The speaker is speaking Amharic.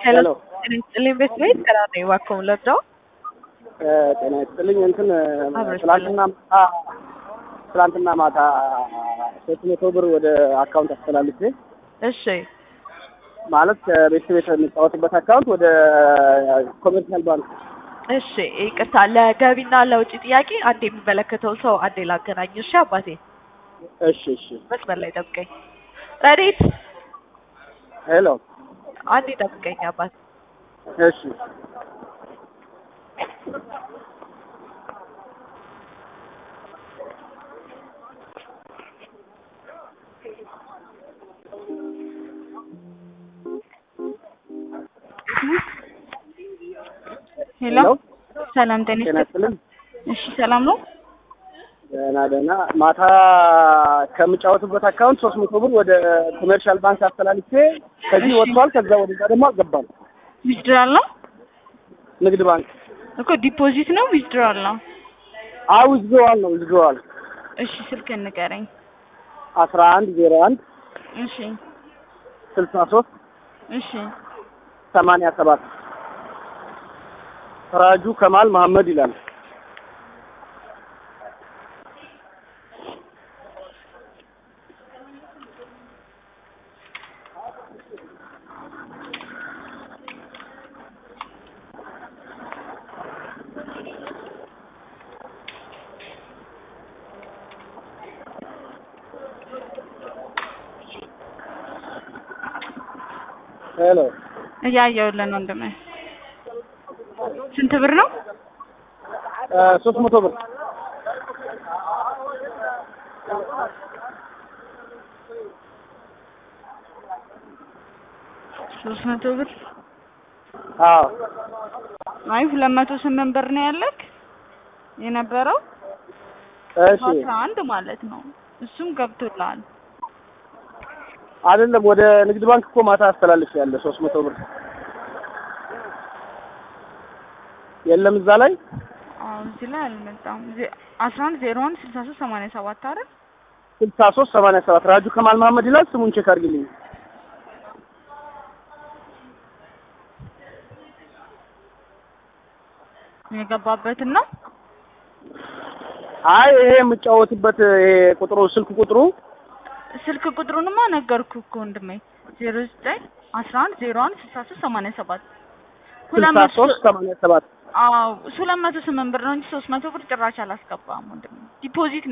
ሄሎ ጤና ይስጥልኝ ቤት ቤት ስራ ነኝ እባክዎ ልርዳው? ጤና ይስጥልኝ። እንትን አብረሽ ትላንትና ማታ ትላንትና ማታ ሶስት መቶ ብር ወደ አካውንት አስተላልፌ እሺ ማለት ከቤት ቤት የሚጫወትበት አካውንት ወደ ኮሜርሻል ባንክ እሺ ይቅርታ ለገቢና ለውጭ ጥያቄ አንድ የሚመለከተው ሰው አንዴ ላገናኝ እሺ አባቴ እሺ እሺ መስመር ላይ ጠብቀኝ ረዲት ሄሎ አንዴ ጠብቀኝ አባቴ እሺ ሄሎ ሰላም ጤና ጤና ይስጥልኝ። ይስጥልኝ። እሺ ሰላም ነው። ደህና ደህና። ማታ ከምጫወትበት አካውንት ሶስት መቶ ብር ወደ ኮሜርሻል ባንክ አስተላልፌ ከዚህ እሺ። ወጥቷል። ከዛ ወደዛ ደግሞ አልገባም። ዊዝድራል ነው ንግድ ባንክ እኮ ዲፖዚት ነው ዊዝድራል ነው? አዎ ዊዝድሮዋል ነው ዊዝድሮዋል እሺ ስልክ ንገረኝ። አስራ አንድ ዜሮ አንድ እሺ ስልሳ ሶስት እሺ ሰማንያ ሰባት ፈራጁ ከማል መሐመድ ይላል። ሄሎ እያየሁልህ ነው ወንድሜ። ስንት ብር ነው? ሶስት መቶ ብር ሶስት መቶ ብር አዎ አይ ሁለት መቶ ስምንት ብር ነው ያለክ የነበረው እሺ አስራ አንድ ማለት ነው። እሱም ገብቶልሃል። አይደለም ወደ ንግድ ባንክ እኮ ማታ አስተላልፍ ያለ ሶስት መቶ ብር የለም እዛ ላይ አዎ እዚህ ላይ አልመጣም። ዜ- አስራ አንድ ዜሮ አንድ ስልሳ ሶስት ሰማንያ ሰባት አይደል? ስልሳ ሶስት ሰማንያ ሰባት ራጁ ከማል መሐመድ ይላል። ስሙን ቼክ አድርግልኝ። የገባበትን ነው አይ ይሄ የምጫወትበት ይሄ ቁጥሩ ስልክ ቁጥሩ ስልክ ቁጥሩንማ ነገርኩ እኮ ወንድሜ ዜሮ ዘጠኝ አስራ አንድ ዜሮ አንድ ስልሳ ሶስት ሰማንያ ሰባት ሁለት ስልሳ መቶ ሶስት ሰማንያ ሰባት አዎ ሁለት መቶ ስምንት ብር ነው እንጂ ሶስት መቶ ብር ጭራሽ አላስገባም ወንድሜ ዲፖዚት